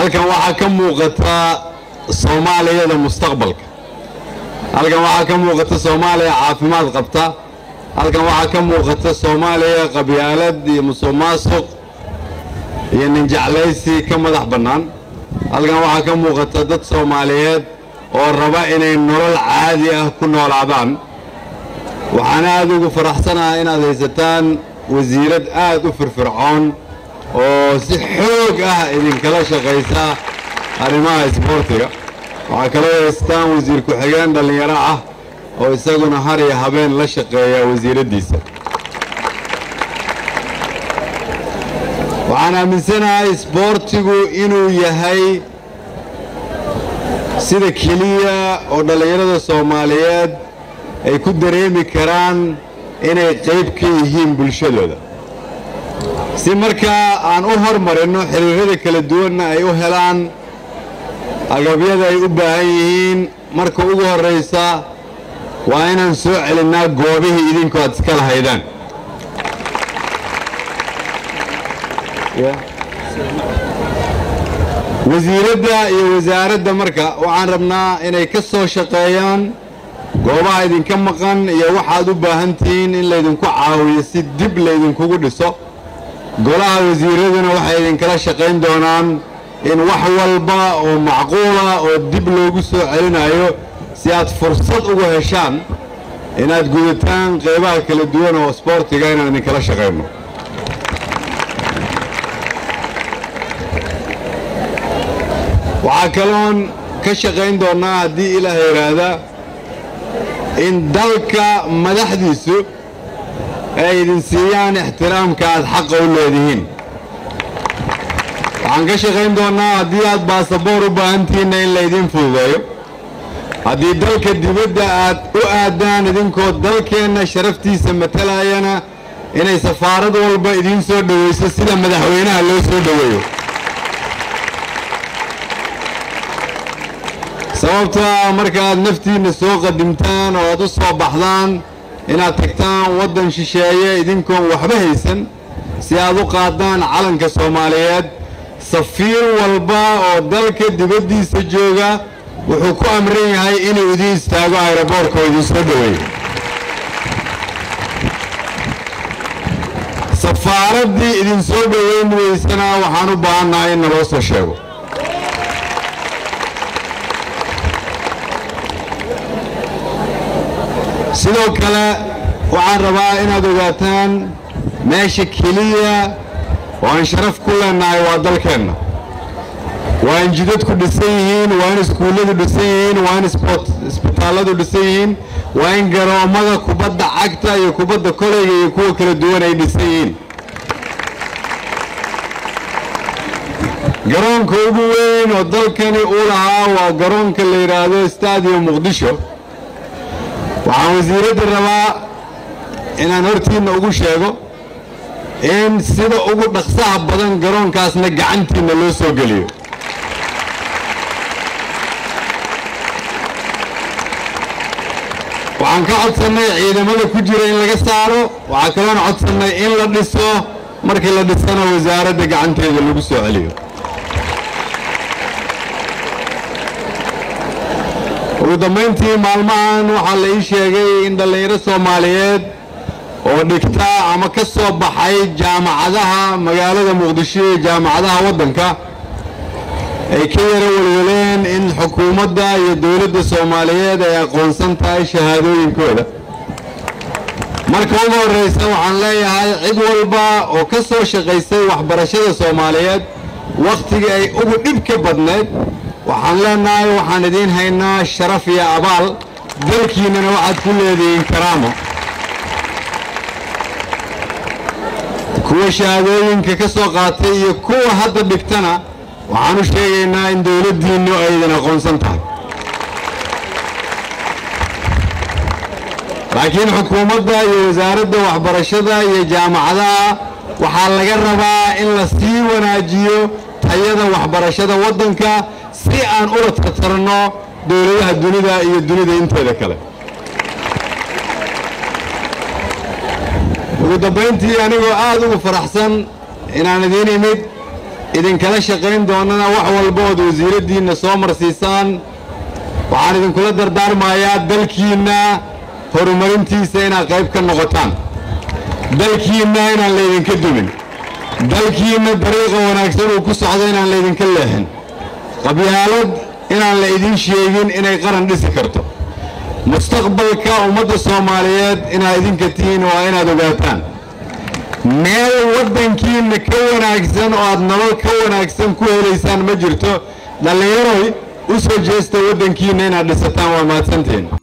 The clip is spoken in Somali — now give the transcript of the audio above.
halkan waxaa ka muuqata soomaaliyada mustaqbalka halkan waxaa ka muuqata soomaaliya caafimaad qabta halkan waxaa ka muuqata soomaaliya qabyaalad iyo musuq maasuq iyo ninjeclaysi ka madax bannaan halkan waxaa ka muuqata dad soomaaliyeed oo raba inay nolol caadi ah ku noolaadaan waxaana aad ugu faraxsanaha inaad haysataan wasiirad aad u firfircoon oo si xoog ah idinkala shaqaysa arrimaha isboortiga waxaa kaloo haystaan wasiir ku-xigeen dhallinyaro ah oo isaguna har iyo habeen la shaqeeya wasiiraddiisa waxaan aaminsanahay isboortigu inuu yahay sida keliya oo dhallinyarada soomaaliyeed ay ku dareemi karaan inay qayb ka yihiin bulshadooda si markaa aan u hormarinno xiriirada kala duwanna ay u helaan agabyada ay u baahan yihiin marka ugu horraysa waa inaan soo celinnaa goobihii idinku aad iska lahaydaan wasiiradda iyo wasaaradda marka waxaan rabnaa inay ka soo shaqeeyaan goobaha idinka maqan iyo waxaad u baahan tihiin in laydinku caawiyo si dib laydinkugu dhiso golaha wasiiraduna waxay idinkala shaqayn doonaan in wax walba oo macquula oo dib loogu soo celinayo si aad fursad ugu heshaan inaad gudataan qaybaha kala duwan oo sboortiga inaan idinkala shaqayno waxaa kaloon ka shaqayn doonnaa haddii ilaah yidhaahda in dalka madaxdiisu ay idin siiyaan ixtiraamka aad xaqa u leedihiin waxaan ka shaqayn doonnaa haddii aad baasaboor u baahantihiinna in laydiin fududeeyo haddii dalka dibadda aad u aadaan idinkoo dalkeenna sharaftiisa matalayana inay safaarad walba idiin soo dhowayso sida madaxweynaha loo soo dhoweeyo sababtaa markaaad naftiinna soo qadimtaan oo aad u soo baxdaan inaad tagtaan waddan shisheeye idinkoon waxba haysan si aad u qaadaan calanka soomaaliyeed safiir walba oo dalka dibaddiisa jooga wuxuu ku amran yahay inuu idiin istaago ayroboorka oo idiin soo dhoweeyo safaaraddii idin soo dhoweyn weysana waxaan u baahannahay in naloo soo sheego sidoo kale waxaan rabaa inaad ogaataan meesha keliya oo aan sharaf ku leennahay waa dalkeenna waa in jidadku dhisan yihiin waa in iskuulladu dhisan yihiin waa in isbitaalladu dhisan yihiin waa in garoommada kubadda cagta iyo kubadda koleyga iyo kuwa kala duwan ay dhisan yihiin garoonka ugu weyn oo dalkani uu lahaa waa garoonka la yidhaahdo stadium muqdisho waxaan wasiiradda rabaa inaan hortiinna ugu sheego in sida ugu dhaqsaha badan garoonkaasna gacantiinna loo soo geliyo waxaan ka codsannay ciidamada ku jira in laga saaro waxaa kaloon codsannay in la dhiso markii la dhisana wasaaradda gacanteeda lagu soo celiyo ugu dambayntii maalmahan waxaa la ii sheegay in dhallinyaro soomaaliyeed oo dhigta ama ka soo baxay jaamacadaha magaalada muqdisho iyo jaamacadaha waddanka ay ka yaro welweleen in xukuumadda iyo dowladda soomaaliyeed ay aqoonsan tahay shahaadooyinkooda marka ugu horraysa waxaan leeyahay cid walba oo ka soo shaqaysay waxbarashada soomaaliyeed wakhtigii ay ugu dhib ka badnayd waxaan leenahay waxaan idiin haynaa sharaf iyo abaal dalkiinnana waxaad ku leedihiin karaamo kuwa shahaadooyinka ka soo qaatay iyo kuwa hadda dhigtana waxaan u sheegaynaa in dowladdiinnu ay idin aqoonsan tahay laakiin xukuumadda iyo wasaaradda waxbarashada iyo jaamacadaha waxaa laga rabaa in la sii wanaajiyo tayada waxbarashada waddanka si aan ula tartarno dowladaha dunida iyo dunida inteeda kale ugu dambayntii anigoo aad ugu faraxsan inaan idiin imid idinkala shaqayn doonana wax walba ood wasiiraddiinna soo marsiisaan waxaan idinkula dardaarmayaa dalkiinna horumarintiisa inaad qayb ka noqotaan dalkiinna inaan laydinka dumin dalkiinna dariiqa wanaagsan uu ku socdo inaan laydinka leexin qabyaalad inaan la idin sheegin inay qaran dhisi karto mustaqbalka ummadda soomaaliyeed inaad idinka tihiin waa inaad ogaataan meel waddankiinna ka wanaagsan oo aad nolol ka wanaagsan ku helaysaan ma jirto dhallinyaroy u soo jeesta waddankiinna inaad dhisataan waa mahadsantiin